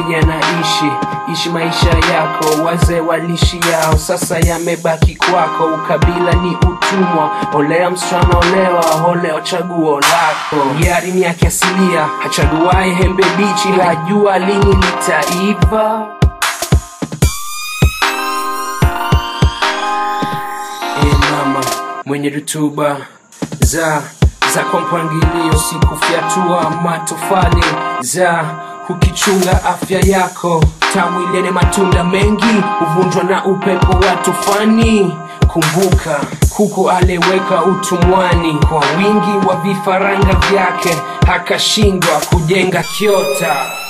kijana ishi ishi maisha yako wazee walishi yao sasa yamebaki kwako ukabila ni utumwa olea msichana olewa oleo chaguo lako yari ni yake asilia hachaguae hembe bichi hajua lini litaiva e mama mwenye rutuba za za kwa mpangilio sikufyatua matofali za kukichunga afya yako tamu ilene matunda mengi huvunjwa na upepo wa tufani kumbuka kuku aleweka utumwani kwa wingi wa vifaranga vyake akashindwa kujenga kiota